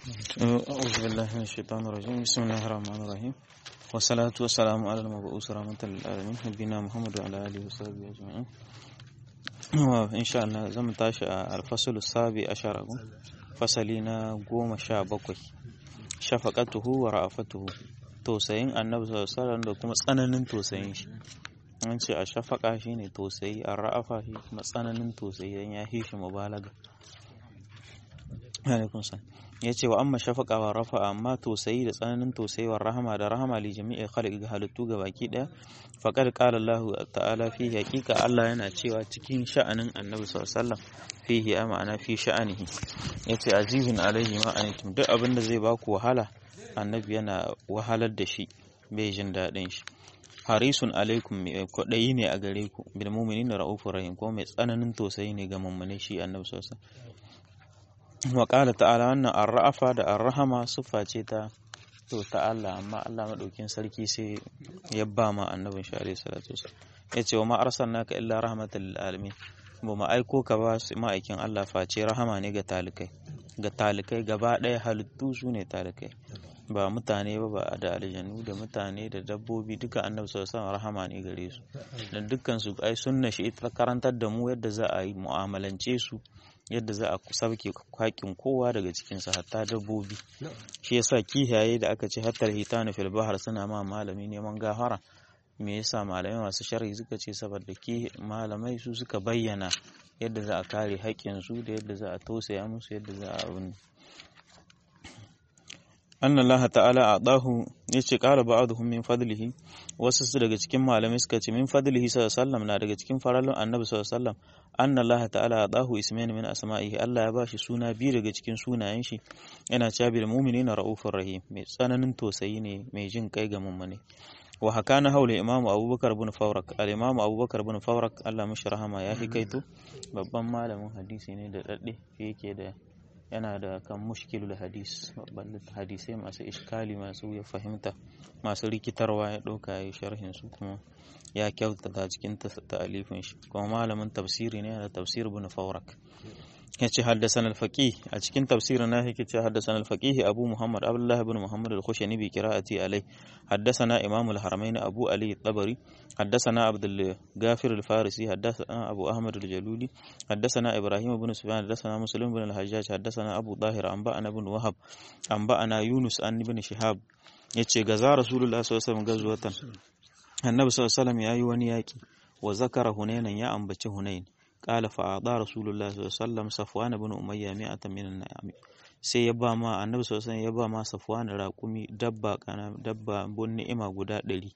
أعوذ بالله من الشيطان الرجيم بسم الله الرحمن الرحيم والصلاة والسلام على المبعوث رحمة للعالمين نبينا محمد وعلى آله وصحبه أجمعين إن شاء الله زم تاشي الفصل السابع عشر فصلنا قوم شابكوي شفقته ورأفته tausayin annabi sallallahu alaihi da kuma tsananin tausayin shi an ce a shafaka shine tausayi a ra'afa shi kuma tsananin tausayi dan ya hi shi mubalaga alaikum salam ya ce wa amma shafaka wa rafa amma tausayi da tsananin tausayi wa rahama da rahama li jami'i khalqi ga halittu ga baki daya faqad qala Allah ta'ala fi haqiqa Allah yana cewa cikin sha'anin annabi sallallahu alaihi wasallam fihi ma'ana fi sha'anihi yace azizun alaihi ma antum duk abin da zai baku wahala annabi yana wahalar da shi bai jin daɗin shi harisun alaikum mai kwaɗayi ne a gare ku bil mu'minin ra'ufur rahim ko mai tsananin tausayi ne ga mummune shi annabi sallallahu alaihi wa qala ta'ala wannan ar-ra'afa da ar-rahama siffa ce ta to ta Allah amma Allah madaukin sarki sai ya ba ma annabin shi alaihi salatu wasallam yace wa ma arsalnaka illa rahmatan lil alamin ba ma aiko ka ba ma'aikin Allah face rahama ne ga talikai ga talikai gaba ɗaya halittu su ne talikai ba mutane ba ba da aljanu da mutane da dabbobi duka annabi sallallahu alaihi rahama ne gare su dan dukkan su ai sunna shi ita karantar da mu yadda za a yi mu'amalance su yadda za a sauke kwakin kowa daga cikin sa hatta dabbobi shi yasa kihaye da aka ce hatta hitana fil bahar suna ma malami neman gafara me yasa malamai masu sharhi suka ce saboda ki malamai su suka bayyana yadda za a kare haƙƙin su da yadda za a tausaya musu yadda za a abin anna Allah ta'ala adahu yace qala ba'dhum min fadlihi wasu su daga cikin malamai suka ce min fadlihi sallallahu alaihi wasallam na daga cikin faralun annabi sallallahu alaihi wasallam anna Allah ta'ala adahu ismain min asma'ihi Allah ya bashi suna biyu daga cikin sunayen shi yana cewa bil mu'minina raufur rahim mai tsananin tausayi ne mai jin kai ga mummune wa hakana haula imamu abubakar bin fawrak al imamu abubakar bin fawrak Allah mishi rahama ya hikaito babban malamin hadisi ne da dadde yake da yana da kan mushkilul hadis babban hadisai masu iskali masu ya fahimta masu rikitarwa ya ɗauka ya sharhin su kuma ya kyautata cikin ta'alifin shi kuma malamin tafsiri ne da tafsir bin fawrak ya ce haddasan alfaƙi a cikin tafsirin na yake ce haddasan alfaƙi abu muhammad abdullahi bin muhammad al-khushani bi qira'ati alai haddasana imam al-haramain abu ali tabari haddasana abdul ghafir al-farisi haddasana abu ahmad al-jaluli haddasana ibrahim bin sufyan haddasana muslim bin al-hajjaj haddasana abu dahir an ba'ana bin wahab an ba'ana yunus an bin shihab yace gaza rasulullah sallallahu alaihi wasallam gazwatan annabi sallallahu alaihi wasallam yayi wani yaki wa zakara hunainan ya ambaci hunain قال فأعطى رسول الله صلى الله عليه وسلم صفوان بن أمية مئة من النعم sai ya ba ma annabi sallallahu alaihi ya ba ma safwan raƙumi dabba kana dabba bun ni'ima guda ɗari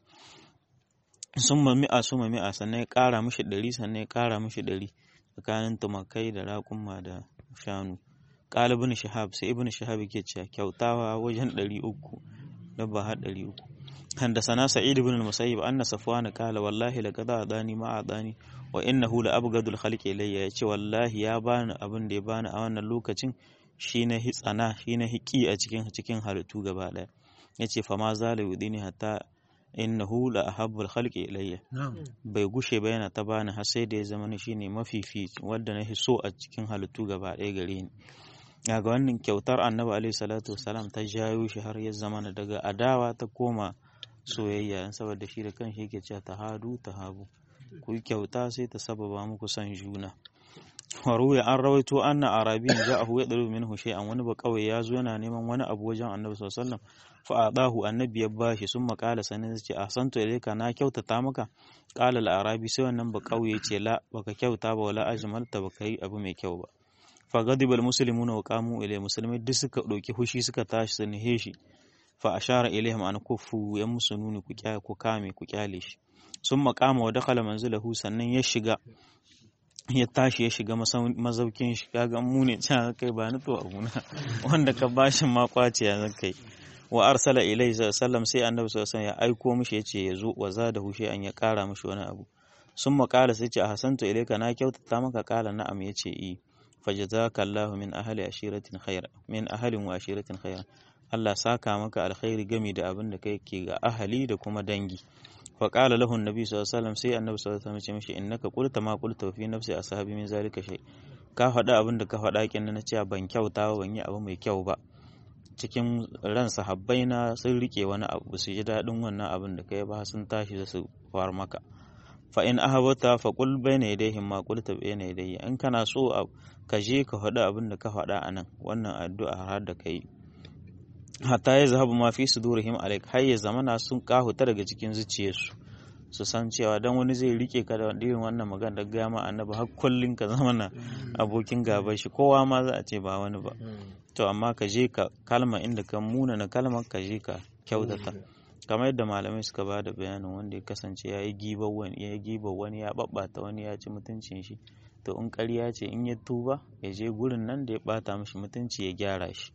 sun ma mi'a sun ma mi'a sannan ya ƙara mishi ɗari sannan ya ƙara mishi ɗari tsakanin tumakai da raƙuma da shanu ƙala ibn shahab sai ibn shahab yake cewa kyautawa wajen ɗari uku dabba har ɗari uku حدثنا سعيد بن المسيب أن صفوان قال والله لقد أعطاني ما أعطاني وإنه لأبغض الخلق إلي yace wallahi ya bani abin da ya bani a wannan lokacin shine hitsana shine hiki a cikin cikin halittu gaba daya yace fa ma zala yudini hatta innahu la ahabbul khalqi ilayya bai gushe ba yana ta bani har sai da ya zama shine mafifi wanda na so a cikin halittu gaba daya gare ni ga wannan kyautar annabi alaihi salatu wasalam ta jayo shi har ya zama daga adawa ta koma soyayya saboda shi da kanshi yake cewa tahadu tahabu ku yi kyauta sai ta sababa muku son juna waruya an rawaito anna arabiyin ja'ahu ya dalu minhu shay'an wani ba kawai ya zo yana neman wani abu wajen annabi sallallahu alaihi wasallam fa adahu annabi ya bashi sun makala sanin ce ahsantu ilayka na kyautata maka qala al-arabi sai wannan ba kawai yace la baka kyauta ba wala ajmalta baka yi abu mai kyau ba fa ghadiba al-muslimuna wa qamu ilay musulmai duk suka dauki hushi suka tashi sun shi fa ashara ilaihim an kufu ya musu nuni ku kyale ku kame ku kyale shi sun makama wa dakhala manzilahu sannan ya shiga ya tashi ya shiga mazaukin shi kaga mu ne can kai ba ni to abuna wanda ka bashi ma kwace ya zan kai wa arsala ilaihi sallam sai annabi sallallahu alaihi ya aiko mishi yace ya zo wa zada hushe an ya kara mishi wani abu sun makala sai ce a hasantu ilaika na kyautata maka kala na'am yace i fajazaka Allahu min ahli ashiratin khaira min ahalin wa ashiratin khaira Allah saka maka alkhairi gami da abin da kai ke ga ahali da kuma dangi fa qala lahu annabi sallallahu alaihi wasallam sai annabi sallallahu alaihi wasallam ya ce mishi innaka qulta ma qulta fi nafsi ashabi min zalika shay ka faɗa abin da ka faɗa kin na cewa ban kyauta ba ban yi abu mai kyau ba cikin ran sahabbai na sun rike wani abu su ji daɗin wannan abin da kai ba sun tashi da su far maka fa in ahabata fa qul bayna yadayhim ma qulta bayna yadayhi in kana so ka je ka faɗi abin da ka faɗa anan wannan addu'a har da kai hatta ya zahabu ma fi sudurihim alaik har ya zamana sun kahuta daga cikin zuciyarsu su san cewa dan wani zai rike ka da irin wannan magana da gama annabi har kullun ka zama na abokin gaba shi kowa ma za a ce ba wani ba to amma ka je ka kalma inda ka muna na kalmar ka je ka kyautata kamar yadda malamai suka ba da bayanin wanda ya kasance ya yi gibar wani ya yi gibar wani ya babbata wani ya ci mutuncin shi to in ƙarya ce in ya tuba ya je gurin nan da ya bata mishi mutunci ya gyara shi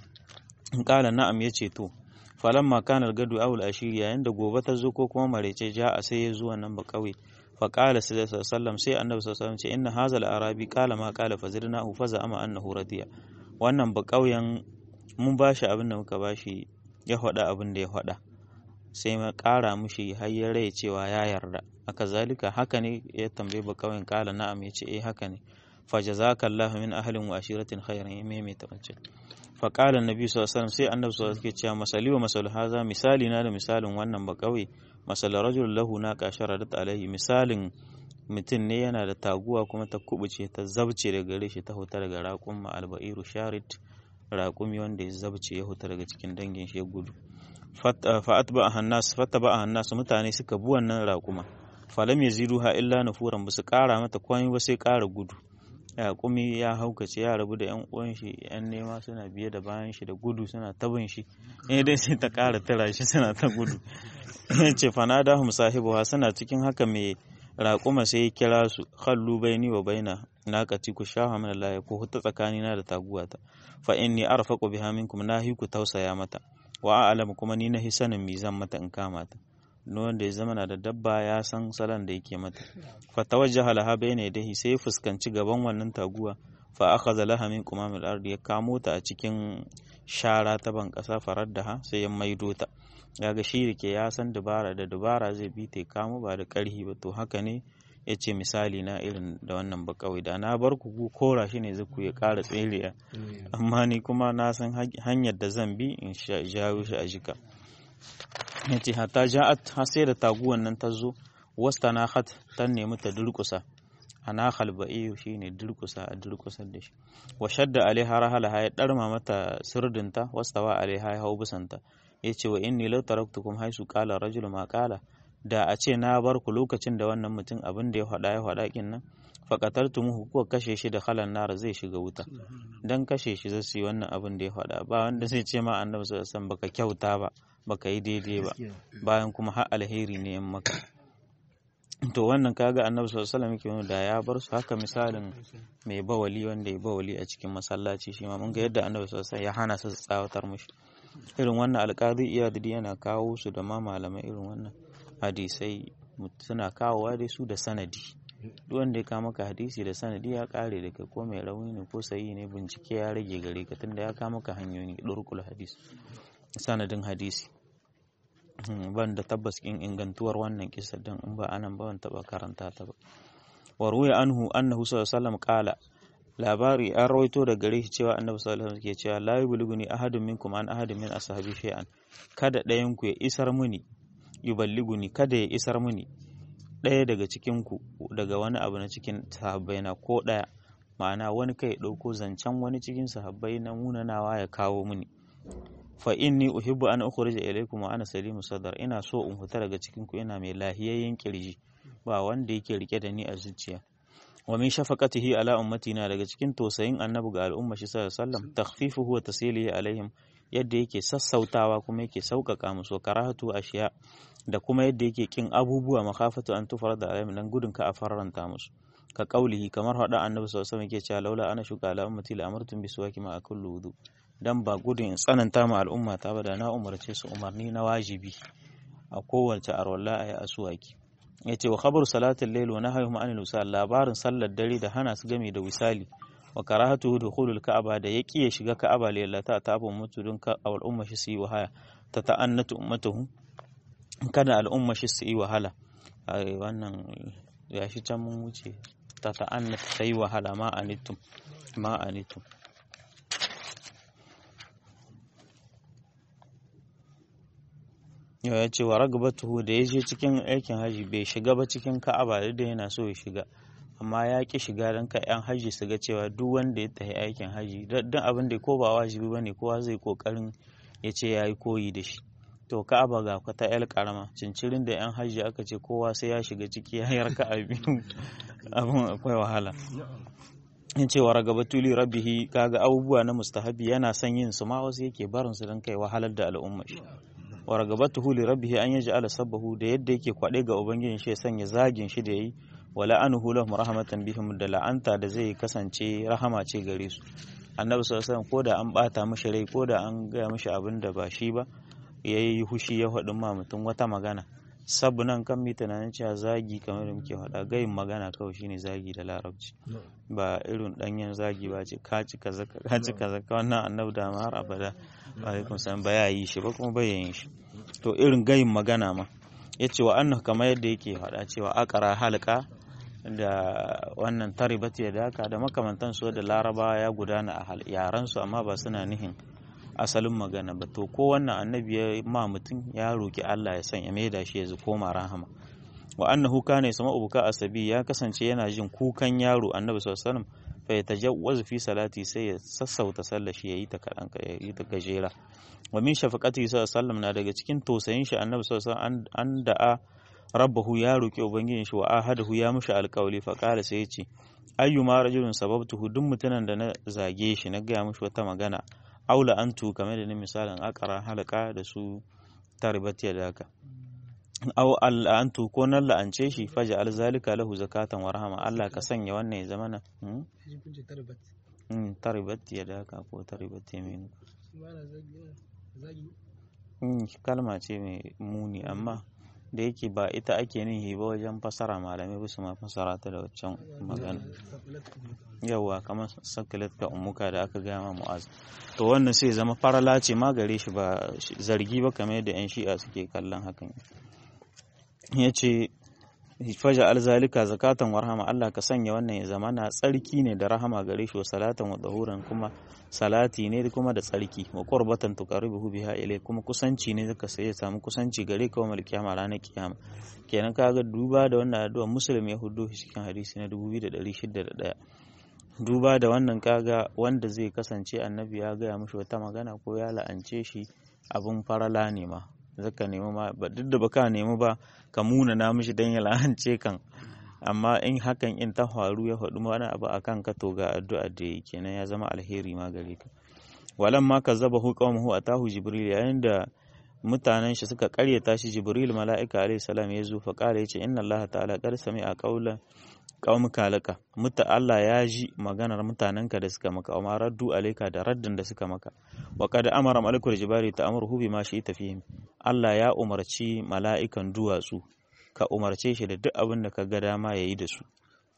in kala na'am ya ce to falamma kana gadu awul ashiri yayin da gobe ta zo ko kuma marece ja a sai ya zuwa nan ba kauye fa qala sallallahu sai annabi sallallahu alaihi ce inna hazal arabi qala ma qala fazirnahu fa za'ama annahu radiya wannan ba kauyen mun bashi abin da muka bashi ya faɗa abin da ya faɗa sai ma ƙara mushi har ya rai cewa ya yarda aka zalika haka ne ya tambaye ba kauyen kala na'am ya ce eh haka ne fa jazakallahu min ahlin wa ashiratin khairan ya maimaita wancan faƙalar nabi sallallahu sai annabi sallallahu alaihi cewa masali wa masal haza misali na da misalin wannan ba kawai masal rajul lahu na kashara da alaihi misalin mutum ne yana da taguwa kuma ta kubuce ta zabce daga gare shi ta huta daga raƙum ma albairu sharit raƙumi wanda ya zabce ya huta daga cikin dangin shi ya gudu fa'at ba hannas fatta ba hannas mutane suka bi wannan raƙuma falam yaziduha illa nufuran ba su ƙara mata komai ba sai ƙara gudu yaƙumi ya haukace ya rabu da yan uwan shi yan nema suna biye da bayan shi da gudu suna tabin shi eh dai sai ta ƙara tara shi suna ta gudu ce fanada hum sahibuha suna cikin haka mai raƙuma sai ya kira su khallu baini wa baina naqati ku shaha min Allah ko hutta tsakanina da taguwata fa inni arfaqu biha minkum nahi ku tausaya mata wa a'lamu kuma ni nahi sanin mi zan mata in kama ta wanda ya zama na da dabba ya san salon da yake mata fa tawajjaha laha bayna yadayhi sai ya fuskanci gaban wannan taguwa fa akhadha laha min qumamil ardi ya kamo ta a cikin shara ta ban kasa faraddaha sai ya maido ta yaga shi rike ya san dabara da dabara zai bi ta kamo ba da karhi ba to haka ne ya ce misali na irin da wannan ba kawai da na bar ku kora shi ne zaku ya ƙara tsere amma ni kuma na san hanyar da zan bi in jawo shi a jika ya ce hata ja'at har sai da taguwan nan ta zo wasta na hat ta nemi ta durkusa ana halba'iyu shi ne durkusa a durkusar da shi wa shadda alaiha rahalaha ya ɗarma mata sirdinta wastawa alaiha ya hau bisanta ya ce wa inni lau taraktukum haisu qala rajul ma qala da a ce na bar ku lokacin da wannan mutum abin da ya faɗa ya faɗa kin nan faƙatartumuhu kuwa kashe shi da halan nara zai shiga wuta dan kashe shi zai yi wannan abin da ya faɗa ba wanda zai ce ma annabi sallallahu alaihi baka kyauta ba baka yi daidai ba bayan kuma har alheri ne in maka to wannan kaga annabi sallallahu alaihi wasallam da ya bar su haka misalin mai bawali wanda ya bawali a cikin masallaci shi ma mun ga yadda annabi sallallahu alaihi ya hana su tsawatar mushi irin wannan alƙadi iyadidi yana kawo su da ma malamai irin wannan hadisai suna kawowa dai su da sanadi duk wanda ya kawo maka hadisi da sanadi ya kare da kai ko mai rauni ne ko sayi ne bincike ya rage gare ka tunda ya kawo maka hanyoyi durkul hadis sanadin hadisi ban da tabbas in ingantuwar wannan kisa din in ba anan ba ban taba karanta ta ba wa ruya anhu annahu sallallahu alaihi wasallam qala labari an rawaito da gare shi cewa annabi sallallahu alaihi wasallam ke cewa la yubliguni ahadun minkum an ahadin min ashabi shay'an kada ɗayan ku ya isar muni yuballiguni kada ya isar muni ɗaya daga cikin ku daga wani abu na cikin sahabbai na ko ɗaya ma'ana wani kai ɗauko zancen wani cikin sahabbai na munanawa ya kawo muni fa inni uhibbu an ukhrija ilaykum wa ana salimu sadar ina so in fita daga cikin ku ina mai lahiyayyen kirji ba wanda yake rike da ni a zuciya wa min shafaqatihi ala ummatina daga cikin tosayin annabi ga al'umma shi sallallahu alaihi wasallam takhfifuhu wa tasilihi alaihim yadda yake sassautawa kuma yake sauƙaƙa musu karahatu ashiya da kuma yadda yake kin abubuwa makafatu an tufar da alaihim dan gudun ka a faranta musu ka kaulihi kamar hada annabi sallallahu alaihi wasallam yake cewa laula ana shuka ala ummati la amartum bi suwaki ma kullu wudu dan ba gudun tsananta ma al'umma ta ba da na umarce su umarni na wajibi a kowace arwalla ayi asuwaki yace wa khabaru salatul layl wa nahyu anil wisal labarin sallar dare da hana su game da wisali wa karahatu dukhulul ka'aba da yaki ya shiga ka'aba lillata ta abun mutu don ka al'umma shi su yi wahaya ta ta'annatu ummatuhu kada al'umma shi su yi wahala wannan ya shi can mun wuce ta ta'annatu sai wahala ma anittum ma anittum ya ce wa ragabatuhu da ya je cikin aikin haji bai shiga ba cikin ka'aba da yana so ya shiga amma ya ki shiga don ka yan haji su ga cewa duk wanda ya tafi aikin haji don abin da ko ba wajibi bane kowa zai kokarin ya ce ya yi koyi da shi to ka'aba ga kwata yar karama cincirin da yan haji aka ce kowa sai ya shiga ciki ya yarka abin abin akwai wahala in ce wa ragabatuli rabbihi kaga abubuwa na mustahabi yana son yin su ma wasu yake barin su don kai wahalar da al'umma shi wa ragabatuhu li rabbihi an yaj'ala sabbahu da yadda yake kwade ga ubangijin shi ya sanya zagin shi da yayi wa la'anuhu lahum rahmatan bihim da la'anta da zai kasance rahama ce gare su annabi sallallahu alaihi wasallam ko da an bata mishi rai ko da an gaya mishi abin da ba shi ba yayi hushi ya faɗin ma mutum wata magana sabu nan kan mi tunanin cewa zagi kamar da muke faɗa gayin magana kawai shine zagi da larabci ba irin ɗanyen zagi ba ce ka ci kaza ka ci kaza ka wannan annabi da har abada alaikum salam ba ya yi shi ba kuma bai yin shi to irin gayin magana ma yace wa annahu kamar yadda yake faɗa cewa akara halka da wannan taribat ya daka da makamantan su da laraba ya gudana a yaran su amma ba suna nihin asalin magana ba to ko wannan annabi ya ma mutum ya roki Allah ya sanya maida shi ya koma rahama wa annahu kana yasma ubuka asabi ya kasance yana jin kukan yaro annabi sallallahu alaihi wasallam fa yatajawwazu fi salati sai ya sassauta sallar shi yayi ta kadan yayi ta gajera wa min shafaqati sallallahu alaihi wasallam na daga cikin tausayin shi annabi sallallahu alaihi wasallam an da'a rabbahu ya roki ubangijin shi wa ahadahu ya mushi alƙawli fa qala sai ya ce ayyuma rajulun sababtuhu duk mutumin da na zage shi na gaya mushi wata magana aula antu kamar da ni misalin akara halaka da su taribat ya daka aw al'antu ko nan la'ance shi faja alzalika lahu zakatan wa rahama Allah ka sanya wannan ya zama na taribat ya daka ko taribat ya minu kalma ce mai muni amma da yake ba ita ake nihi ba wajen fasara malamai ba su ma fasara ta da waccan magana yawa kamar sakilat ka umuka da aka gaya ma mu'az to wannan sai zama farala ce ma gare shi ba zargi ba kamar yadda yan shi'a suke kallon hakan ya ce faja alzalika zakatan warhama Allah ka sanya wannan ya zama na tsarki ne da rahama gare shi wa salatan wa dahuran kuma salati ne kuma da tsarki wa qurbatan tuqarribuhu biha ilay kuma kusanci ne zaka sai ya samu kusanci gare ka wa kiyama ranar kiyama kenan kaga duba da wannan addu'a muslim ya hudu cikin hadisi na 2601 duba da wannan kaga wanda zai kasance annabi ya gaya mishi wata magana ko ya la'ance shi abun farala ne ma zaka nemi ma duk da baka nemi ba ka muna na mishi dan ya la'ance kan amma in hakan in ta faru ya faɗi wani abu a kanka to ga addu'a da yake kenan ya zama alheri ma gare ka walan ma kazzaba hu qawmuhu atahu jibril yayin da mutanen shi suka karyata shi jibril mala'ika alayhi salam ya zo fa kare yace inna allaha ta'ala qad sami'a qawla qaumika laka mutta Allah ya ji maganar mutanenka da suka maka amma raddu alayka da raddin da suka maka wa qad amara malikul jibari ta'muruhu bima shi'ta fihim Allah ya umarci mala'ikan duwatsu ka umarce shi da duk abin da ka ga dama ya yi da su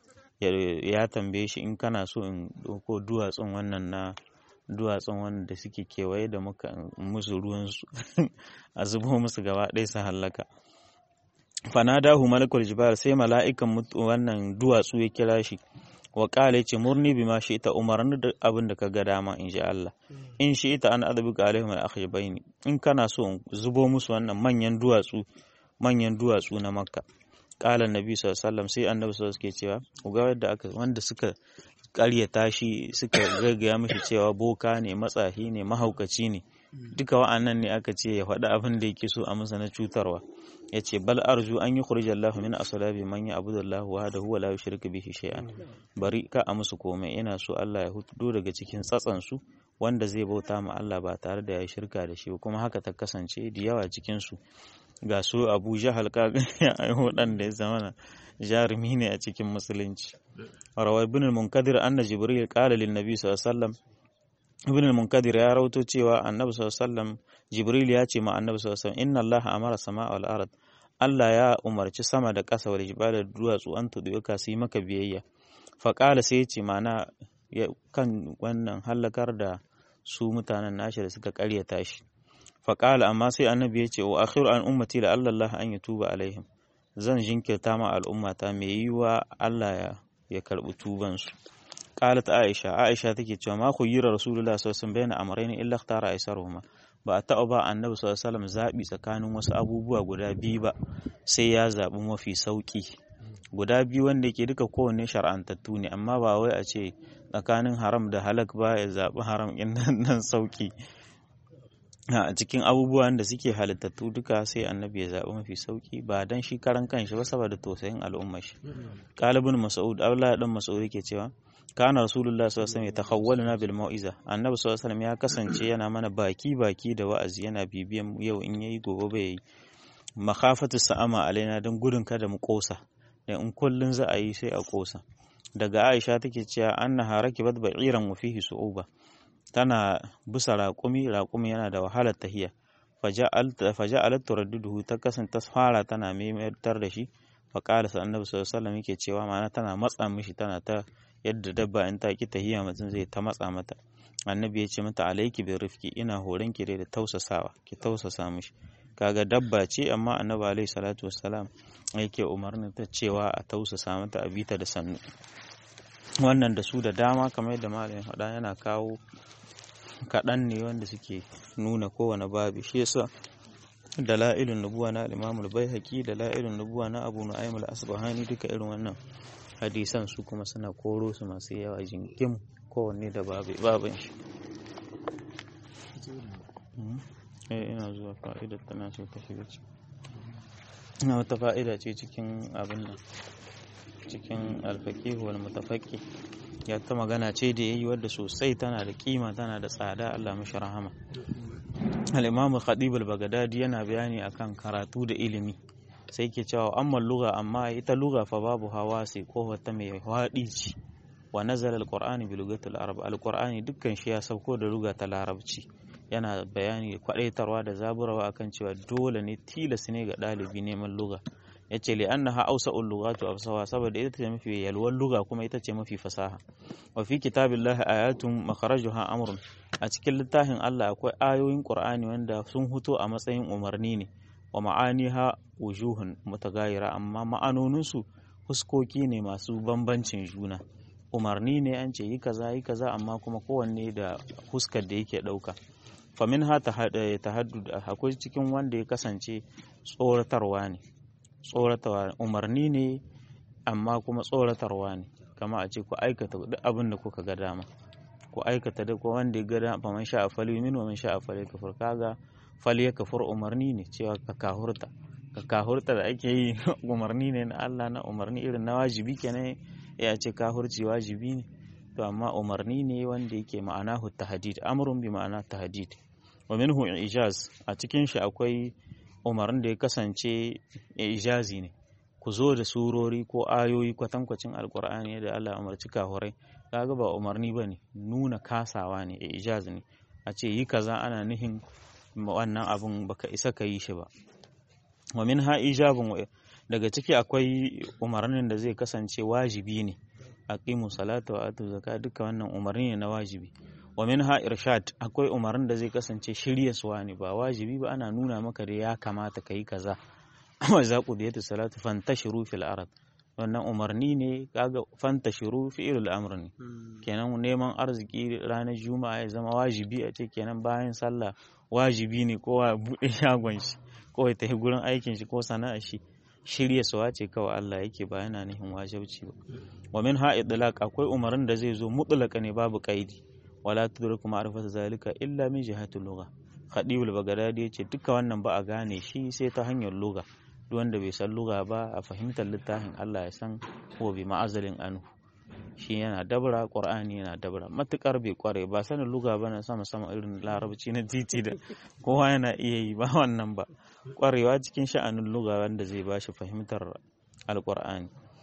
ya tambaye shi in kana so in ɗauko duwatsun wannan na duwatsun wannan da suke kewaye da muka musu ruwansu a zubo musu gaba ɗaya su hallaka fanadahu malakul jibal sai mala'ikan wannan duwatsu ya kira shi wa qala ce murni bima shi ita umarni da abin da ka ga dama in ji Allah in shi ita an adabi ga alaihim al-akhyabaini in kana so in zubo musu wannan manyan duwatsu manyan duwatsu na makka ƙala nabi sallam sai annabi sallallahu suke cewa ku ga yadda aka wanda suka ƙaryata shi suka gaggaya mishi cewa boka ne matsahi ne mahaukaci ne duka wa'annan ne aka ce ya faɗi abin da yake so a masa na cutarwa ya ce bal arju an yi kurija Allah min asalabi man ya abu da Allah wa da huwa la yushriku bihi shay'an bari ka a musu komai ina so Allah ya hudo daga cikin tsatsan su wanda zai bauta ma Allah ba tare da ya shirka da shi kuma haka ta kasance da yawa cikin su ga su Abu Jahal ka waɗanda ya zama jarumi ne a cikin musulunci rawar ibn al-munkadir anna jibril qala lin nabi sallallahu alaihi wasallam ibn al-munkadir ya rawato cewa annabi sallallahu alaihi wasallam jibril ya ce ma annabi sallallahu alaihi wasallam inna allaha amara samaa wal ard Allah ya umarci sama da ƙasa wal jibala da duwatsu an tuduka su yi maka biyayya fa qala sai ya ce mana kan wannan halakar da su mutanen nashi da suka karyata shi fa qala amma sai annabi ya ce wa akhiru an ummati la Allah an yatuba alaihim zan jinkirta ma al'ummata mai yiwa Allah ya ya karbi tubansu qalat aisha aisha take cewa ma khuyira rasulullah sallallahu alaihi wasallam bayna amrayn illa ikhtara aisaruhuma ba a taɓa ba annabi sallallahu alaihi wasallam zabi tsakanin wasu abubuwa guda biyu ba sai ya zabi mafi sauki guda biyu wanda yake duka kowanne shar'antattu ne amma ba wai a ce tsakanin haram da halak ba ya zaɓi haram in nan sauki a cikin abubuwan da suke halittattu duka sai annabi ya zaɓi mafi sauki ba dan shi karan kanshi ba saboda tausayin al'ummar shi qalibun mas'ud abdullahi dan mas'ud yake cewa kana rasulullah sallallahu alaihi wasallam yatakhawwaluna bil mau'iza annabi sallallahu alaihi wasallam ya kasance yana mana baki baki da wa'azi yana bibiyan yau in yayi gobe bai yi makhafatu sa'ama alaina dan gudun kada mu kosa da in kullun za a yi sai a kosa daga Aisha take cewa annaha rakibat ba'iran wa fihi su'uba tana bisa raƙumi raƙumi yana da wahalar tahiya faja'alat turadduduhu ta kasanta fara tana maimatar da shi fa qala annabi sallallahu alaihi wasallam yake cewa ma'ana tana matsa mishi tana ta yadda dabba in ta ki tahiya mutum zai ta matsa mata annabi ya ce mata alaiki bi rifki ina horon ki da tausasawa ki tausasa mishi kaga dabba ce amma annabi alaihi salatu wassalam yake umarnin ta cewa a tausasa mata a bita da sannu wannan da su da dama kamar yadda malamin faɗa yana kawo kaɗan ne wanda suke nuna kowane babi shi yasa dala'ilun nubuwa na al-imamul baihaqi dala'ilun nubuwa na abu nu'aym al-asbahani duka irin wannan hadisan su kuma suna koro su masu yawa jinkim kowanne da babin shi eh ina zuwa fa'idar tana so ta shiga ciki ina wata fa'ida ce cikin abin nan cikin alfaƙi wal mutafaƙi ya ta magana ce da yayi wadda sosai tana da kima tana da tsada Allah mashi rahama al-imam khatib al-baghdadi yana bayani akan karatu da ilimi sai ke cewa amma lugha amma ita lugha fa babu hawa sai ko ta mai hwadi ce wa nazala al-qur'ani bi lugatil arab al-qur'ani dukkan shi ya sauko da lugha ta larabci yana bayani kwadaitarwa da zaburawa akan cewa dole ne tilas ne ga ɗalibi neman lugha yace li annaha awsa'ul lughatu afsaha saboda ita ce mafi yalwar lugha kuma ita ce mafi fasaha wa fi kitabillahi ayatun makharajuha amrun a cikin littafin Allah akwai ayoyin Qur'ani wanda sun huto a matsayin umarni ne wa ma'aniha wujuhun mutagayira amma ma'anonin su huskoki ne masu bambancin juna umarni ne an ce yi kaza yi kaza amma kuma kowanne da huskar da yake dauka famin ha tahaddud akwai cikin wanda ya kasance tsoratarwa ne tsoratarwa umarni ne amma kuma tsoratarwa ne kama a ce ku aikata duk abin da kuka ga dama ku aikata duk wanda ya ga dama fa man sha fali min wa man sha fali kafur kaga fali ya kafur umarni ne cewa ka kahurta ka kahurta da ake yi umarni ne na Allah na umarni irin na wajibi kenan ya ce kahurci wajibi ne to amma umarni ne wanda yake ma'ana tahdid amrun bi ma'ana tahdid wa minhu ijaz a cikin shi akwai umarnin da ya kasance ijazi ne ku zo da surori ko ayoyi kwatankwacin alkur'ani da Allah umarci kahurai kaga ba umarni bane nuna kasawa ne ijaz ne a ce yi kaza ana nihin wannan abun baka isa ka yi shi ba wa min ha ijabun daga ciki akwai umarnin da zai kasance wajibi ne aqimu salata wa atu zakat duka wannan umarni ne na wajibi wa minha irshad akwai umarnin da zai kasance shiryaswa ne ba wajibi ba ana nuna maka da ya kamata kai kaza amma za ku da salatu fantashiru fil ard wannan umarni ne kaga fantashiru fi'il amr ne kenan neman arziki ranar juma'a ya zama wajibi a ce kenan bayan sallah wajibi ne kowa bude shagon shi ko ya tafi gurin aikin shi ko sana'ar shi shirya suwa ce kawai Allah yake ba yana nihin wajibci ba wa min ha idlaq akwai umarnin da zai zo mutlaka ne babu kaidi wala tudriku ma'rifatu zalika illa min jihatil lugha khadibul bagdadi yace duka wannan ba a gane shi sai ta hanyar lugha duk wanda bai san lugha ba a fahimtar littafin Allah ya san ko bi ma'azalin anhu shi yana dabra qur'ani yana dabra matukar bai kware ba sanin lugha ba na sama sama irin larabci na titi da kowa yana iya yi ba wannan ba kwarewa cikin sha'anin lugha wanda zai bashi fahimtar alqur'ani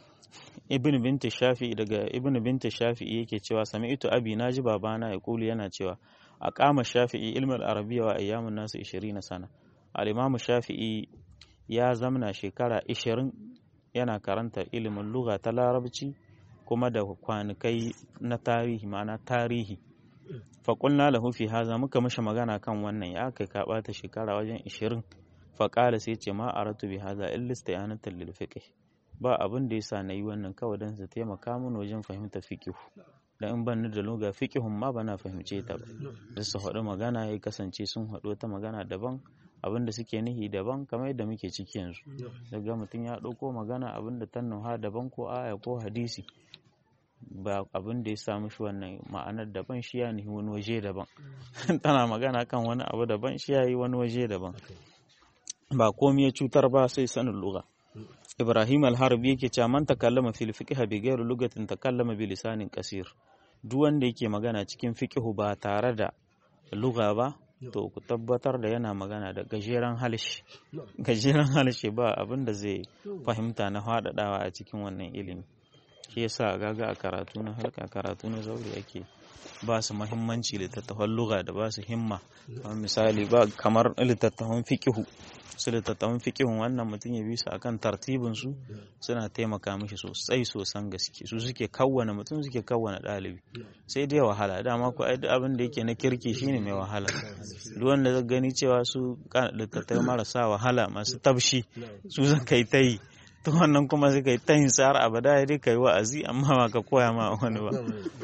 ibn binti shafi daga ibn binti shafi'i yake cewa sami'tu abi naji babana ya kuli yana cewa a kama shafi'i ilmin arabiya wa ayyamun nasu 20 sana al-imam shafi'i ya zamna shekara 20 yana karanta ilimin lugha ta larabci kuma da kwanikai na tarihi ma'ana tarihi faƙulna lahu fi haza muka mashi magana kan wannan ya kai ka ɓata shekara wajen 20 faƙala sai ce ma aratu bi haza illa istiyanatan lil fiqh ba abin da yasa nayi wannan kawai dan su taimaka min wajen fahimtar fiqh da in ban da luga fiqihun ma bana fahimce ta ba da su haɗu magana ya kasance sun haɗu ta magana daban abin da suke nihi daban kamar yadda muke ciki yanzu daga mutum ya ɗauko magana abin da ta nuha daban ko aya ko hadisi ba abin da ya samu shi wannan ma'anar daban shi ya nihi wani waje daban tana magana kan wani abu daban shi ya yi wani waje daban ba komi ya cutar ba sai sanin lugha Ibrahim al-Harbi yake cewa man takallama fil fiqh bi ghairi lugatin takallama bi lisanin qasir duk wanda yake magana cikin fiqh ba tare da lugha ba to ku tabbatar da yana magana da gajeren halshe gajeren halshe ba abin da zai fahimta na faɗaɗawa a cikin wannan ilimi shi yasa gaga a karatu na halka karatu na zaure ake ba su mahimmanci littattafan lugha da ba su himma kamar misali ba kamar littattafan fiqihu su littattafan fiqihun wannan mutum ya bi su akan tartibin su suna taimaka mishi sosai sosan gaske su suke kawwana mutum suke kawwana ɗalibi sai dai wahala dama ko ai abin da yake na kirki shine mai wahala duk wanda zai gani cewa su littattafai marasa wahala masu tabshi su zaka yi ta yi to wannan kuma sai kai ta yin har abada ya dai kai wa'azi amma ba ka koya ma wani ba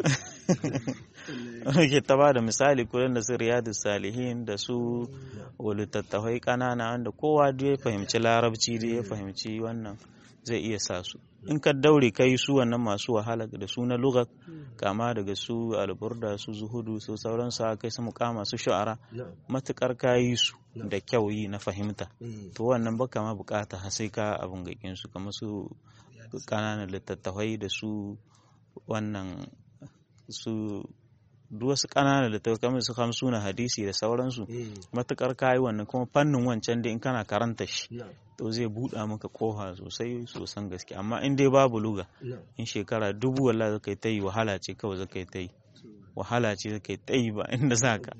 ke ta ba da misali kullum da su riyadu salihin da su littattafai kanana wanda kowa duk ya fahimci larabci dai ya fahimci wannan zai iya sa su in ka daure ka yi su wannan masu wahala da su na lugat kama daga su alburda su zuhudu su sauransu a kai su mukama su shu'ara matukar ka yi su da kyau yi na fahimta to wannan baka ma bukata har sai ka abin gakin su kamar su kananan littattafai da su wannan su duk wasu ƙananan littattafai kamar su hamsuna hadisi da sauransu matukar kayi wannan kuma fannin wancan da in kana karanta shi to zai buɗa maka koha sosai sosan gaske amma in dai babu luga in shekara dubu wallah zaka yi ta yi wahala ce kawai zaka yi ta yi wahala ce zaka yi ta yi ba inda za ka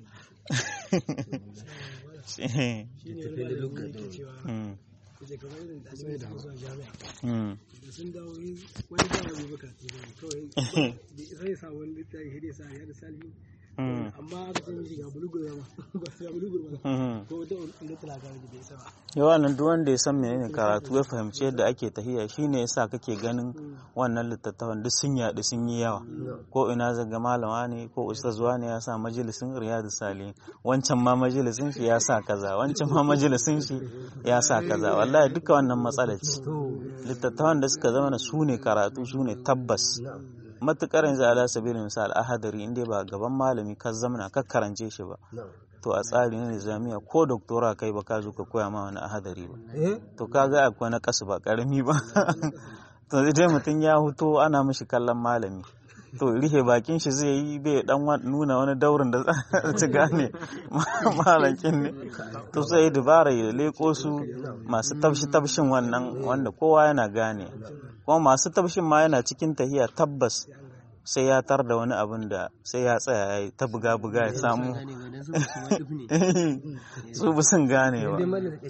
da kamar irin ɗalibai da zuwa jami'a da sun dawo wani da ya gobe karatu ne kawai zai sa wani littafi hede sa ya da salihin amma aka ce mishi ga bulugur ba ba ga bulugur ba ko wata inda tana ga da bai saba yawa nan duk wanda ya san menene karatu ya fahimci yadda ake tahiya shine yasa kake ganin wannan littattafan duk sun yaɗu sun yi yawa ko ina zaga malama ne ko ustazuwa ne ya sa majalisin riyadu salihin wancan ma majalisin shi ya sa kaza wancan ma majalisin shi ya sa kaza wallahi duka wannan matsala ce littattafan da suka zama su ne karatu su ne tabbas matukar yanzu ala sabili misal ahadari inda ba gaban malami ka zamana ka karance shi ba to a tsari na nizamiya ko doktora kai ba ka zo ka koya ma wani ahadari ba to ka ga akwai na kasu ba karami ba to dai mutum ya huto ana mishi kallon malami to rihe bakin shi zai yi bai dan nuna wani daurin da za ci gane malankin ne to sai dubara ya leko su masu tabshi tabshin wannan wanda kowa yana gane kuma masu tabshin ma yana cikin tahiya tabbas sai ya tar da wani abin da sai ya tsaya ya ta buga buga ya samu su bi sun gane ba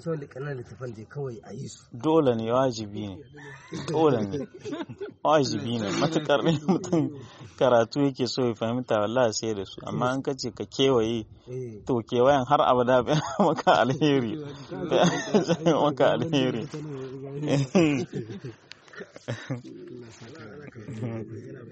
dole ne wajibi ne dole ne wajibi ne matukar ne mutum karatu yake so ya fahimta wallahi sai da su amma an kace ka kewaye to kewayen har abada bai maka alheri maka alheri